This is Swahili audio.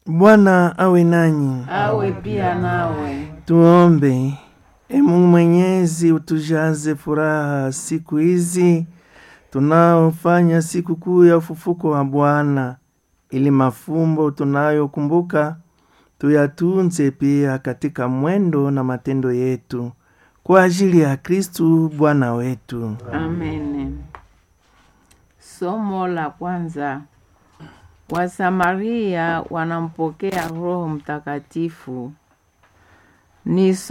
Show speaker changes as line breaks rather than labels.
Bwana awe nanyi.
awe pia nawe.
Tuombe. E Mungu Mwenyezi, utujaze furaha siku hizi tunaofanya siku kuu ya ufufuko wa Bwana, ili mafumbo tunayokumbuka tuyatunze pia katika mwendo na matendo yetu kwa ajili ya Kristu Bwana wetu.
Amen. Somo la kwanza. Wasamaria wanampokea Roho Mtakatifu. Ni